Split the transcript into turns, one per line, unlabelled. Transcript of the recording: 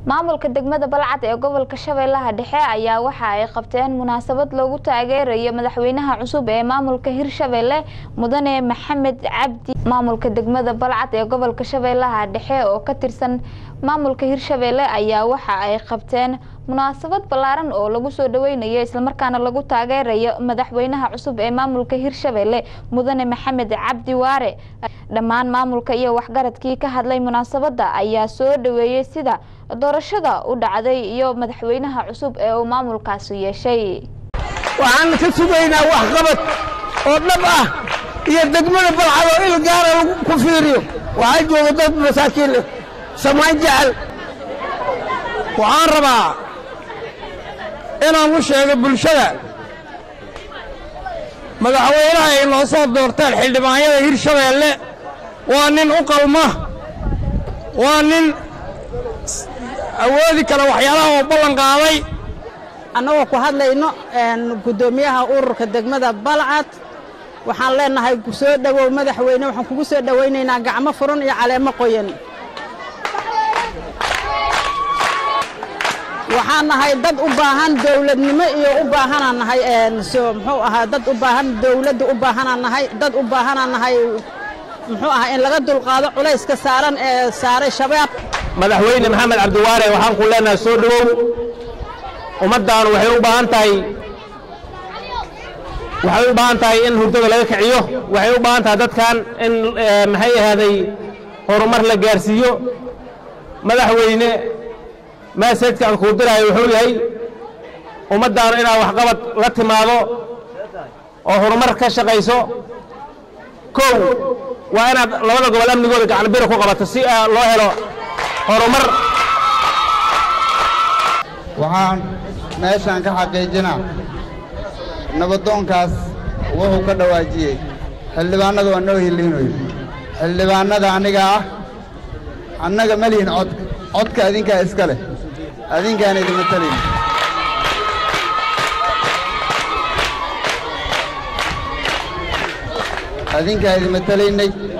maamulka degmada balcad ee gobolka shabeellaha dhexe ayaa waxa ay qabteen munaasabad loogu taageerayo madaxweynaha cusub ee maamulka hirshabelle mudane maxamed cabdi maamulka degmada balcad ee gobolka shabeellaha dhexe oo ka tirsan maamulka hirshabelle ayaa waxa ay qabteen munaasabad ballaaran oo lagu soo dhaweynayo islamarkaana lagu taageerayo madaxweynaha cusub ee maamulka hirshabelle mudane maxamed cabdi waare dhammaan maamulka iyo waxgaradkii ka hadlay munaasabadda ayaa soo dhaweeyey sida doorashada u dhacday iyo madaxweynaha cusub ee uu maamulkaasi yeeshay
waxaan ka sugaynaa waxqabad oo dhab ah iyo degmada balcad oo il gaara lagu ku fiiriyo waxaa jooga dad masaakiin leh samayn jecel waxaan rabaa inaan u sheego bulshada madaxweynaha ay noo soo doorteen xildhibaanyada hirshabeelle waa nin u qalma waa nin awoodi kara waxyaalaha oo ballan qaaday
annagoo ku hadlayno guddoomiyaha ururka degmada balcad waxaan leenahay soo dhowow madaxweyne waxaan kugu soo dhowaynaynaa gacmo furan iyo caleemo qoyan waxaan nahay dad u baahan dowladnimo iyo u baahanaan nahay muxuu ahaa dad u baahan dowladda u baahanaan nahay dad u baahanaan nahay muxuu ahaa in laga dulqaado culayska saaran ee saaray shabaab
madaxweyne maxamed cabdiwaare waxaan ku leenahay soo dhowow ummaddaanu waxay u baahan tahay waxay u baahan tahay in hurdada laga kiciyo waxay u baahan tahay dadkan in maxay ahaaday horumar la gaarsiiyo madaxweyne maaseedka aan kuu diraayo wuxuu yahay ummaddaanu inaad waxqabad la timaado oo horumar ka shaqayso kow waa inaad labada gobol amnigooda gacanbira ku qabato si loo helo horumar
waxaan meeshaan ka xaqiijinaa nabadoonkaas wuxuu ka dhawaajiyey xildhibaannada waa noo hiliinoy xildhibaannada aniga ah annaga ma lihin codka codka adinkaa iska leh adinkaan idinma talin adinkaa idinma talaynay